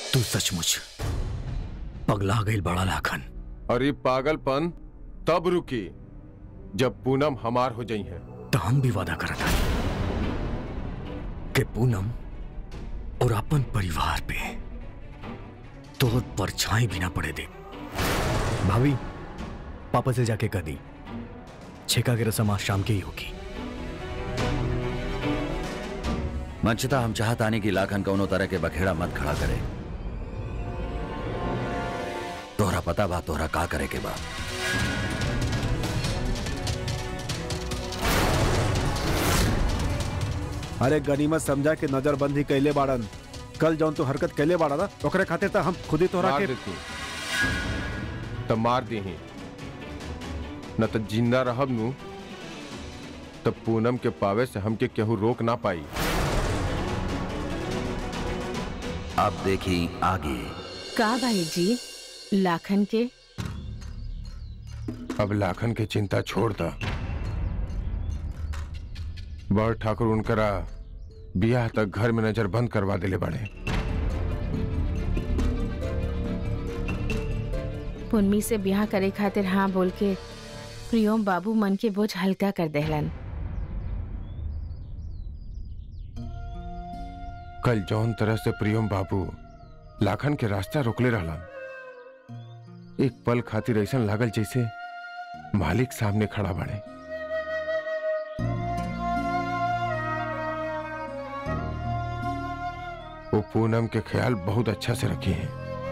तू सचमुच पगला गई बड़ा लाखन अरे पागलपन तब रुकी जब पूनम हमार हो जाई है तो हम भी वादा करत हनी कि पूनम और अपन परिवार पे तो परछाई भी ना पड़े दे भाभी पापा से जाके कह दी छेका की रस्म आज शाम की ही होगी मंचता हम चाहतानी कि लाखन कौनो तरह के बखेड़ा मत खड़ा करे तोहरा पता बा तोहरा का करे के बा अरे गनीमत समझा के नजरबंदी कैले बाड़न कल जौन तू हरकत कैले बाड़ा ना ओकरे खातिर तो हम खुद ही तोहरा मार के देती तब मार दी न तो जिंदा रहब नु तब पूनम के पावे से हमके केहू रोक ना पाई अब देखी आगे का भाई जी लाखन के अब लाखन के चिंता छोड़ दा बड़ ठाकुर उनकरा बियाह तक घर में नजर बंद करवा दिले बड़े पुन्नी से ब्याह करे खातिर हाँ बोल के प्रियोम बाबू मन के बोझ हल्का कर देहलन कल जौन तरह से प्रियम बाबू लाखन के रास्ता रोकले रहलन एक पल खातिर ऐसा लागल जैसे मालिक सामने खड़ा बड़े वो पूनम के ख्याल बहुत अच्छा से रखे हैं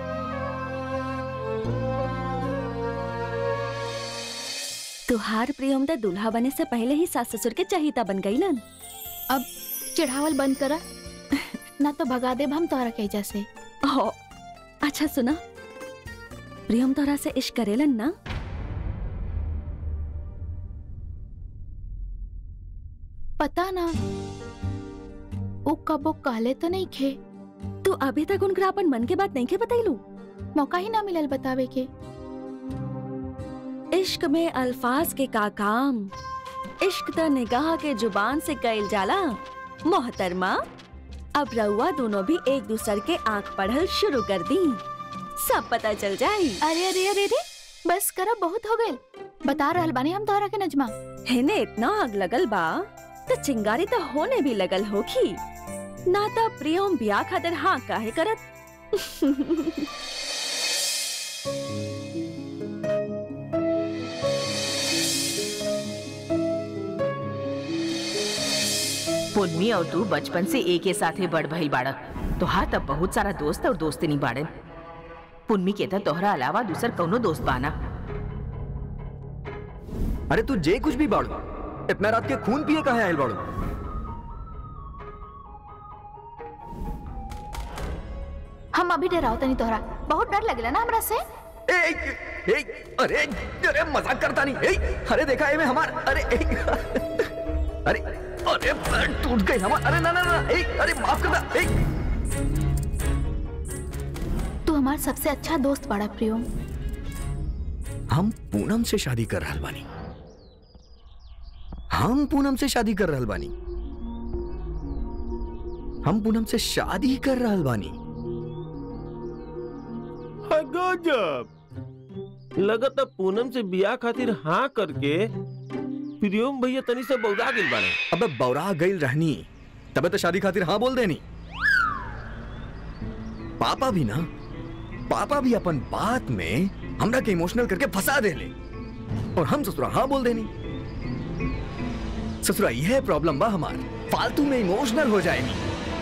तुहार प्रियमदा दूल्हा बने से पहले ही सास ससुर के चहिता बन गई लन अब चिढ़ावल बंद करा ना तो भगा देब हम तोहरा के जैसे हो अच्छा सुना प्रियम तोरा से इश्क करेलन ना पता ना वो कबो कहले तो नहीं खे तू अभी तक उनका अपन मन के बात नहीं के बतैलू मौका ही ना मिलल बतावे के इश्क में अल्फाज के का काम इश्क त निगाह के जुबान से कैल जाला मोहतरमा अब रउआ दोनों भी एक दूसर के आंख पढ़ल शुरू कर दी सब पता चल जाई अरे अरे अरे अरे बस करा बहुत हो गए बता रहल बानी हम तोहरा के नजमा हेने इतना आग लगल बा तो चिंगारी तो होने भी लगल होखी ना तो प्रियम बिया खातिर हाँ काहे करत पुन्नी और तू बचपन से एक ही साथे बड़ भइल बाड़क तो हाँ तब बहुत सारा दोस्त और दोस्तनी बाड़न पुन्नी के तो तोहरा अलावा दूसर कौनो दोस्त बाना अरे तू जे कुछ भी बाड़ू इतना रात के खून पिए कहा आयल बाड़ू हम अभी डराओ तनी तोहरा बहुत डर लगला ना हमरा से ए, ए, ए, अरे अरे मजाक करता नहीं ए, अरे देखा है मैं हमार अरे ए, अरे अरे पैर टूट गए हमार अरे ना ना ना ए, अरे माफ करना ए, तू हमार सबसे अच्छा दोस्त बाड़ा प्रियम हम पूनम से शादी कर रहल बानी हम पूनम से शादी कर रहल बानी हम पूनम से शादी कर रहल बानी गजब लगत पूनम से बियाह खातिर हाँ करके प्रियम भैया तनी से बौरा गेल बाड़े अबे बौरा गई रहनी तबे तो शादी खातिर हाँ बोल देनी पापा भी ना पापा भी अपन बात में हमरा के इमोशनल करके फंसा दे ले और हम ससुरा हाँ बोल देनी ससुरा यह प्रॉब्लम बा हमार फालतू में इमोशनल हो जाएगी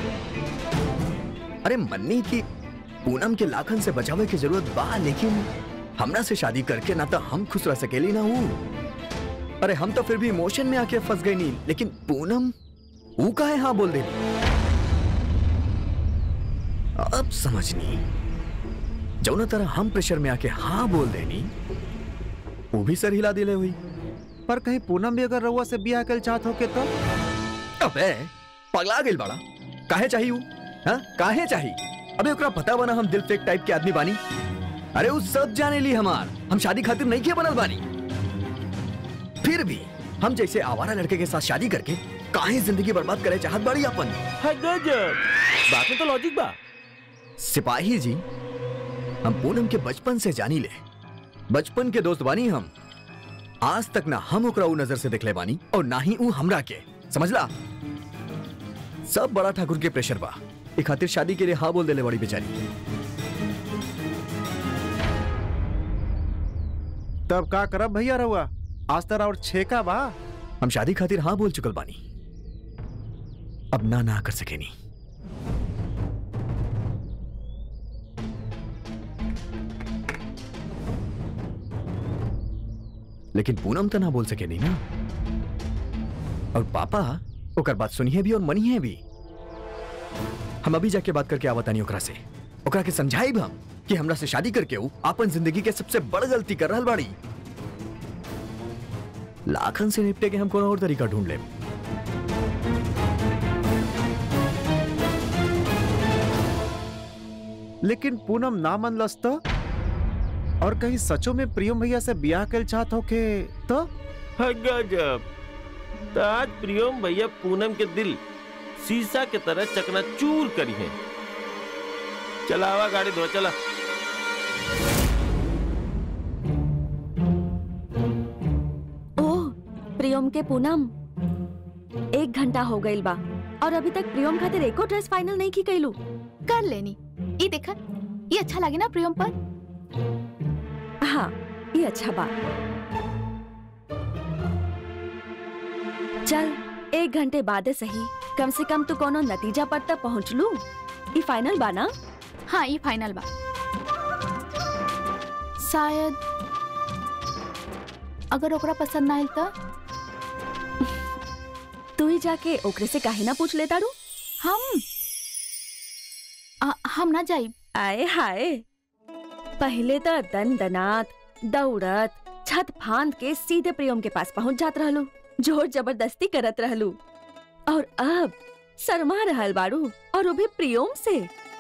अरे मन्नी की पूनम के लाखन से बचावे की जरूरत बा लेकिन हमरा से शादी करके ना तो हम खुश रह सकेली ना हूँ अरे हम तो फिर भी इमोशन में आके फंस गई नहीं लेकिन पूनम वो का है हाँ बोल दे अब समझनी जौना तरह हम प्रेशर में आके हाँ बोल देनी वो भी सर हिला दिले हुई पर कहीं पूनम भी अगर रउआ से बियाह कल चाहत हो के तो अबे पगला गेल बड़ा काहे चाहिए ऊ? हाँ काहे चाहिए अबे ओकरा पता बना हम दिल फेक टाइप के आदमी बानी अरे वो सब जाने ली हमार हम शादी खातिर नहीं किया बनल बानी फिर भी हम जैसे आवारा लड़के के साथ शादी करके काहे जिंदगी बर्बाद करे चाहत बाड़ी अपन है गजब बात में तो लॉजिक बा सिपाही जी हम पूनम के बचपन से जानी ले बचपन के दोस्त बानी हम आज तक ना हम ओकरा ऊ नजर से देखले बानी और ना ही ऊ हमरा के समझला सब बड़ा ठाकुर के प्रेशर बा ए खातिर शादी के लिए हाँ बोल देले बड़ी बेचारी तब का करब भैया रहुआ आज तरह और छेका बा हम शादी खातिर हाँ बोल चुकल बानी अब ना ना कर सकेनी लेकिन पूनम तो ना बोल सके नहीं ना और पापा ओकर बात सुनिए भी और मनिए भी हम अभी जाके बात करके आवतानी ओकरा से ओकरा के समझाई भी हम कि हमरा से शादी करके ऊ अपन जिंदगी के सबसे बड़ गलती कर रहल बाड़ी लाखन से निपटे के हम कोनो और तरीका ढूंढ ले लेकिन पूनम ना मनलस तो और कहीं सचो में प्रियम भैया से ब्याह कर चाहत हो के तो हाँ, गजब तो आज प्रियम भैया पूनम के दिल शीशा के तरह चकना चूर करी है चलावा गाड़ी धो चला ओह प्रियम के पूनम एक घंटा हो गइल बा और अभी तक प्रियम खातिर एको ड्रेस फाइनल नहीं की कैलू कर लेनी ये देखा ये अच्छा लगे ना प्रियम पर हाँ ये अच्छा बा चल एक घंटे बाद सही कम से कम तू कोनो नतीजा पर तक पहुँच लू ये फाइनल बा ना हाँ ये फाइनल बा शायद अगर ओकरा पसंद ना आयल तो तू ही जाके ओकरे से काहे ना पूछ लेता रू हम आ, हम ना जाई आए हाय पहले तो दन दनात दौड़त छत फांद के सीधे प्रियम के पास पहुंच जात रहलू जोर जबरदस्ती करत रहलू और अब शर्मा रहल बारू और वो भी प्रियम से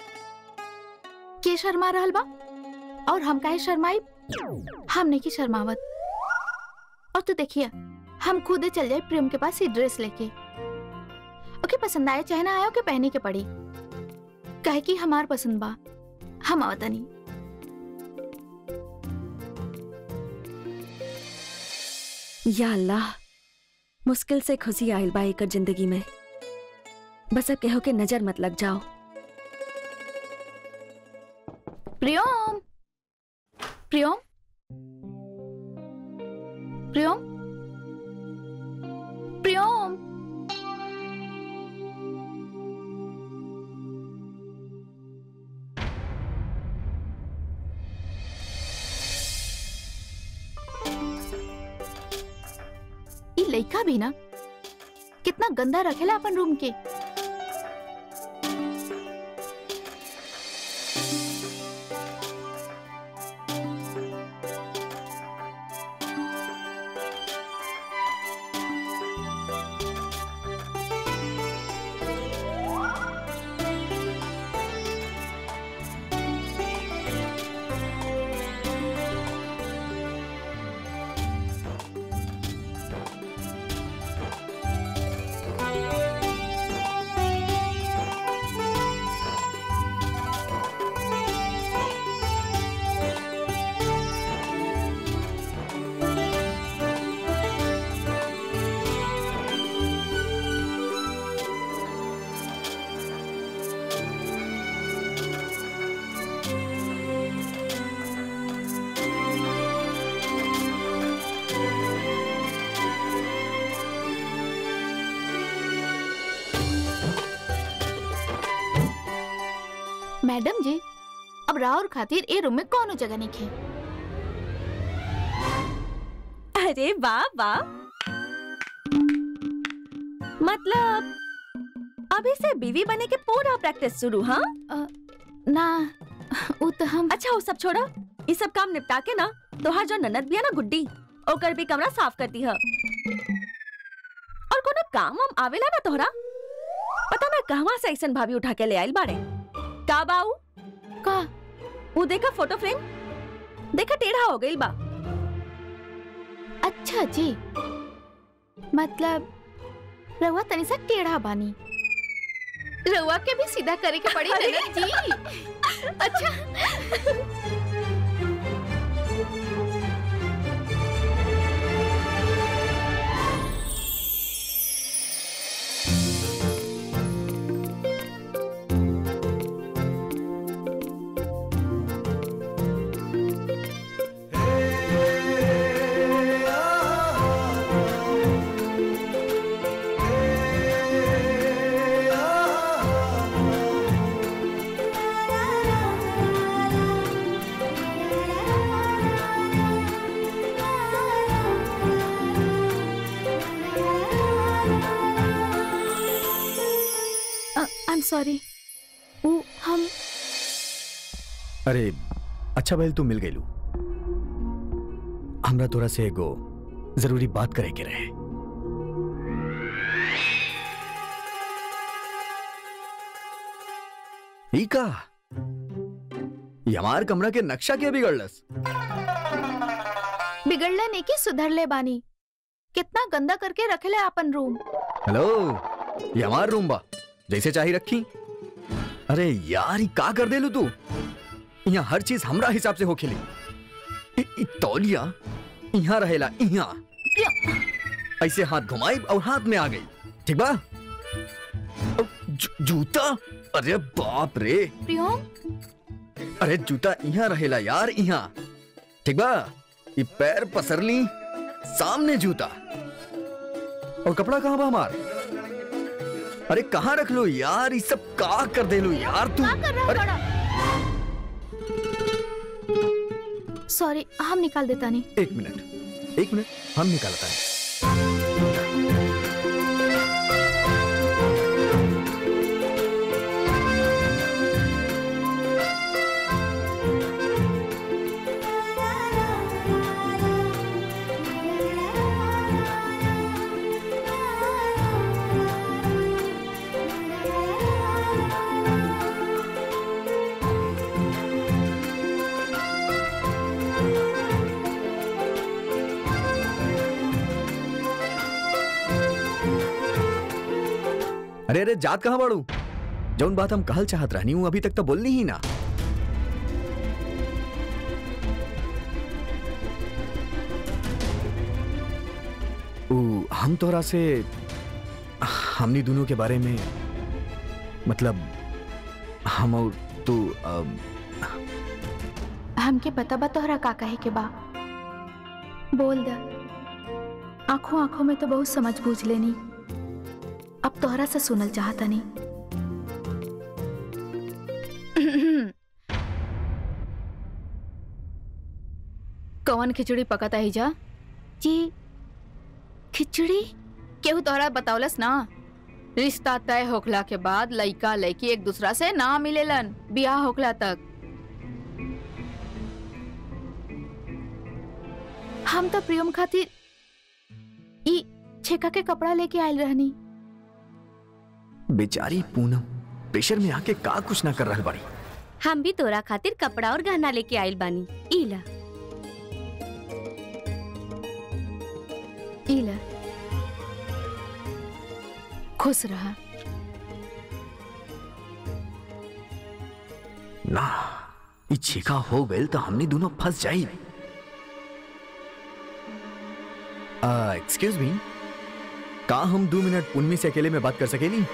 के शर्मा रहल बा और हम काहे शर्माई हम नहीं की शर्मावत और तू देखिए हम खुद ही चल जाए प्रेम के पास ही ड्रेस लेके ओके पसंद आए चाहे ना आए ओके पहने के पड़ी कहे कि हमार पसंद बा हम आवतनी या अल्लाह मुश्किल से खुशी आयल बा एकर जिंदगी में बस अब केहो के नजर मत लग जाओ प्रियम प्रियम प्रियम प्रियम ई लइका भी ना कितना गंदा रखेला अपन रूम के मैडम जी अब राहुल खातिर ए रूम में कौनो जगह नहीं खे अरे वाह वाह मतलब अभी से बीवी बने के पूरा प्रैक्टिस शुरू हाँ ना वो तो हम अच्छा वो सब छोड़ा ये सब काम निपटा के ना तोहार जो ननद भी है ना गुड्डी ओकर भी कमरा साफ करती है और कोनो काम हम आवेला ना तोहरा पता ना कहवा से ऐसन भाभी उठा के ले आइल बाड़े का बाऊ का वो देखा फोटो फ्रेम देखा टेढ़ा हो गइल बा अच्छा जी मतलब रहुआ तनी सा टेढ़ा बानी रउआ के भी सीधा करे के पड़ी ननद जी अच्छा आई एम सॉरी वो हम अरे अच्छा भैल तू मिल गईलू हमरा तोरा से एगो जरूरी बात करे के रहे ई का ये हमार कमरा के नक्शा के बिगड़लस बिगड़ले नहीं कि सुधरले बानी कितना गंदा करके रखेले अपन रूम हेलो ये हमार रूम बा जैसे चाही रखी अरे यार ई का कर देलू तू यहाँ हर चीज हमरा हिसाब से होखेली इ- इ तौलिया यहाँ रहेला यहाँ ऐसे हाथ घुमाई और हाथ में आ गई ठीक बा अब जू- जूता अरे बाप रे प्रियोम अरे जूता यहाँ रहेला यार यहाँ ठीक बा ये पैर पसरली सामने जूता और कपड़ा कहाँ बा हमार अरे कहाँ रख लो यार ये सब का कर दे लो यार तू क्या कर रहा अरे बड़ा सॉरी हम निकाल देता नहीं एक मिनट एक मिनट हम निकालता है अरे अरे जात कहाँ बाड़ू जौन बात हम कहल चाहत रहनी हूँ अभी तक तो बोलनी ही ना ऊ, हम तोरा से हमनी दोनों के बारे में मतलब हम और तू अब हमके पता बा तोहरा का कहे के बा बोल द आंखों आंखों में तो बहुत समझ बूझ लेनी अब तोहरा से सुनल चाहता नहीं कौन खिचड़ी पकता ही जा जी खिचड़ी केहू तोहरा बतौलस ना रिश्ता तय होखला के बाद लइका लइकी एक दूसरा से ना मिलेलन बियाह होखला तक हम तो प्रियम खातिर ई छेका के कपड़ा लेके आयल रहनी बेचारी पूनम प्रेशर में आके का कुछ ना कर रहा बाड़ी हम भी तोरा खातिर कपड़ा और गहना लेके आइल बानी इला इला खुश रहा ना ई छेका हो गए तो हमने दोनों फंस जाई एक्सक्यूज मी का हम दो मिनट पुन्नी से अकेले में बात कर सकेली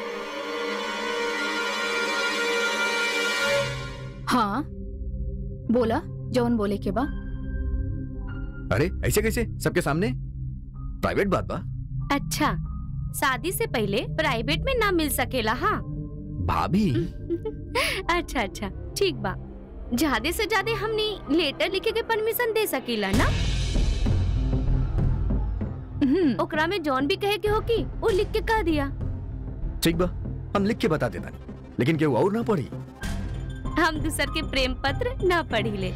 हाँ बोला जौन बोले के बा अरे ऐसे कैसे सबके सामने प्राइवेट बात बा अच्छा शादी से पहले प्राइवेट में ना मिल सकेला हाँ भाभी अच्छा अच्छा ठीक बा ज्यादा से ज्यादा हमनी लेटर लिखे के परमिशन दे सकीला ना हम्म, ओकरा में जौन भी कहे के हो की वो लिख के कह दिया ठीक बा हम लिख के बता देता लेकिन केहू और ना पढ़ी हम दूसर के प्रेम पत्र ना पढ़ी ले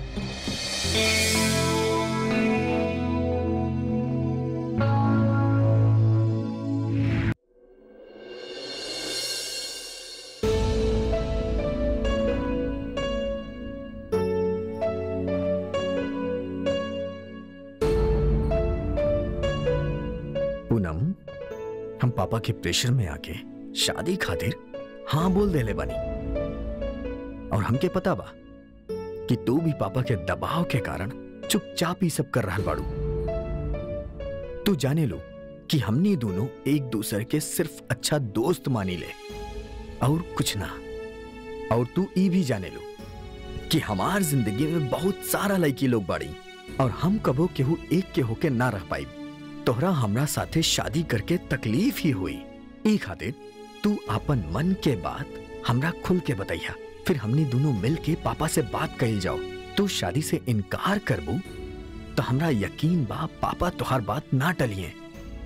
पूनम हम पापा के प्रेशर में आके शादी खातिर हाँ बोल देले बानी और हमके पता बा कि तू भी पापा के दबाव के कारण चुपचाप ही सब कर रहा बाड़ू तू जाने लो कि हमनी दोनों एक दूसरे के सिर्फ अच्छा दोस्त मानी ले और कुछ ना और तू ई भी जाने लो कि हमार जिंदगी में बहुत सारा लड़की लोग बाड़ी और हम कबो केहू एक के होके ना रह पाई तोहरा हमरा साथे शादी करके तकलीफ ही हुई ई खातिर तू अपन मन के बात हमरा खुल के बताइया फिर हमनी दोनों मिल के पापा से बात कही जाओ तू शादी से इनकार करबू तो हमरा यकीन बा पापा तोहार बात ना टलिए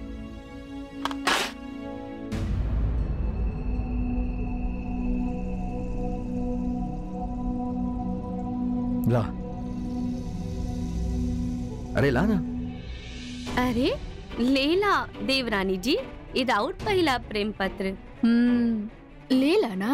ला अरे ला ना अरे लेला देवरानी जी इदाउट पहिला प्रेम पत्र हम्म ले ला ना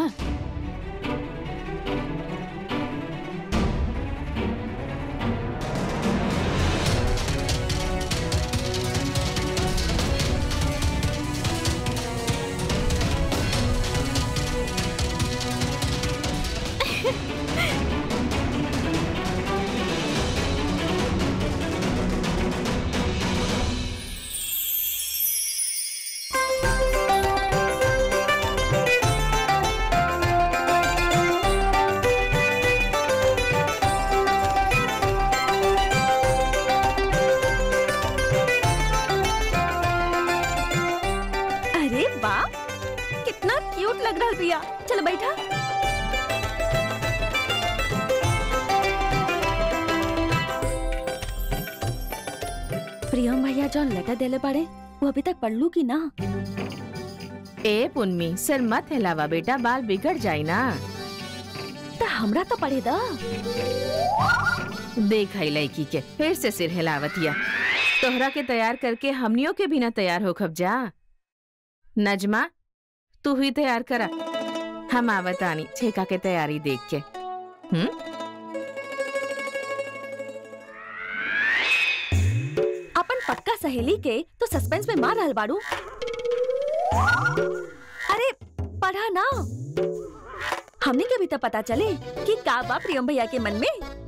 अरे वाह कितना क्यूट लग रहा है प्रिया चलो बैठा प्रियम भैया जो लेटर देले पड़े वो अभी तक पढ़ लू की ना ए पुन्नी सिर मत हिलावा बेटा बाल बिगड़ जाई ना तो हमरा तो पढ़े दा देख आई लड़की के फिर से सिर हिलावतिया तोहरा के तैयार करके हमनियों के बिना तैयार हो खब जा नजमा तू ही तैयार करा हम आवतानी छेका के तैयारी देख के हम्म अपन पक्का सहेली के तो सस्पेंस में मार रहल बाड़ू अरे पढ़ा ना हमने के भी तो पता चले कि का बा प्रियम भैया के मन में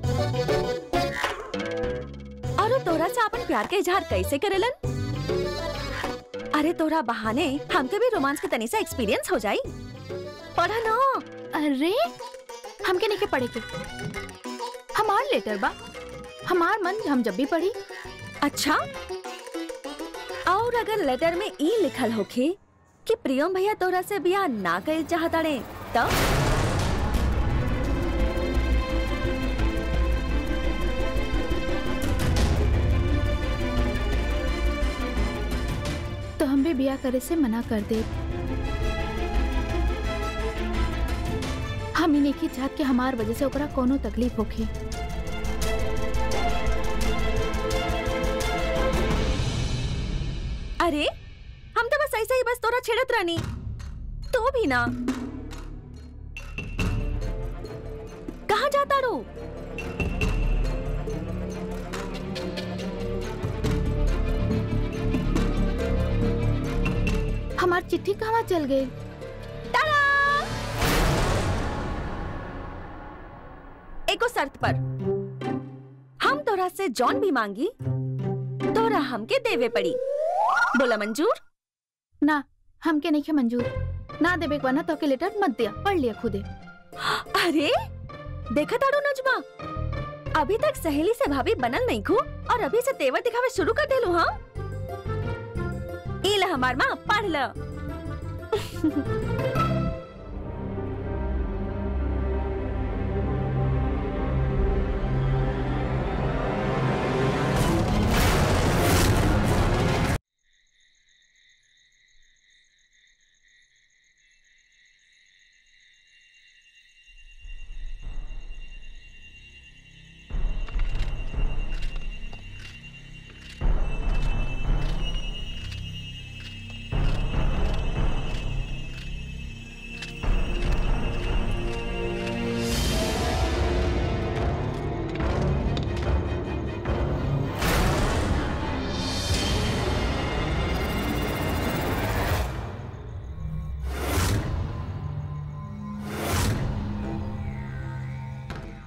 और वो तोरा से अपन प्यार के इजहार कैसे करेलन अरे तोरा बहाने हमके भी रोमांस के तनी सा एक्सपीरियंस हो जाई पढ़ा ना अरे हमके नहीं के पढ़े के हमार लेटर बा हमार मन हम जब भी पढ़ी अच्छा और अगर लेटर में ई लिखल होखे कि प्रियम भैया तोरा से बियाह ना करे चाहताड़े तब तो हम भी बिया करे से मना कर दे हम ही नहीं चाहत कि हमार वजह से ओकरा कोनो तकलीफ होखे अरे हम तो बस ऐसे ही बस तोरा छेड़त रहनी तो भी ना कहाँ जाता रो हमार चिट्ठी कहाँ चल गई एको शर्त पर हम तोरा से जॉन भी मांगी तोरा हमके देवे पड़ी बोला मंजूर ना हमके नहीं के मंजूर ना देवे के बना तो के लेटर मत दिया पढ़ लिया खुदे अरे देखा ताड़ू नजमा अभी तक सहेली से भाभी बनल नहीं खू और अभी से तेवर दिखावे शुरू कर देलू हाँ ई ला हमार माँ पढ़ ल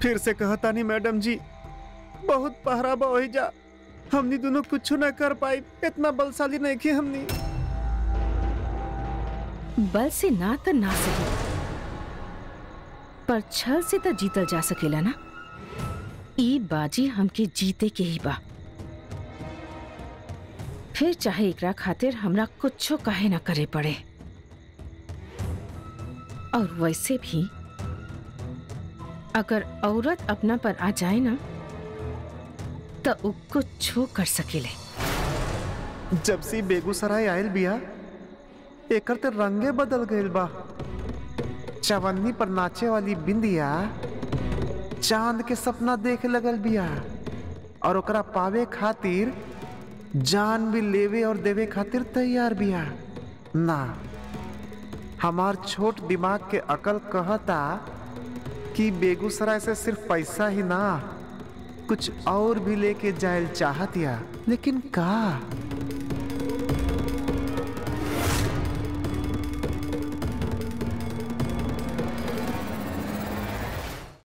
फिर से कहता नहीं मैडम जी बहुत पहरा बा वही जा हमनी दोनों कुछ ना कर पाई इतना बलशाली नहीं की हमनी बल से ना तो ना सही पर छल से तो जीतल जा सकेला ना ई बाजी हमके जीते के ही बा फिर चाहे एकरा खातिर हमरा कुछो काहे ना करे पड़े और वैसे भी अगर औरत अपना पर आ जाए ना तो उ कुछो कर सकेले जब से बेगूसराय आयल बिया एकर ते रंगे बदल गइल बा चवन्नी पर नाचे वाली बिंदिया चांद के सपना देखे लगल बिया और ओकरा पावे खातिर जान भी लेवे और देवे खातिर तैयार बिया ना हमार छोट दिमाग के अकल कहता कि बेगूसराय से सिर्फ पैसा ही ना कुछ और भी लेके जायल चाहत या लेकिन का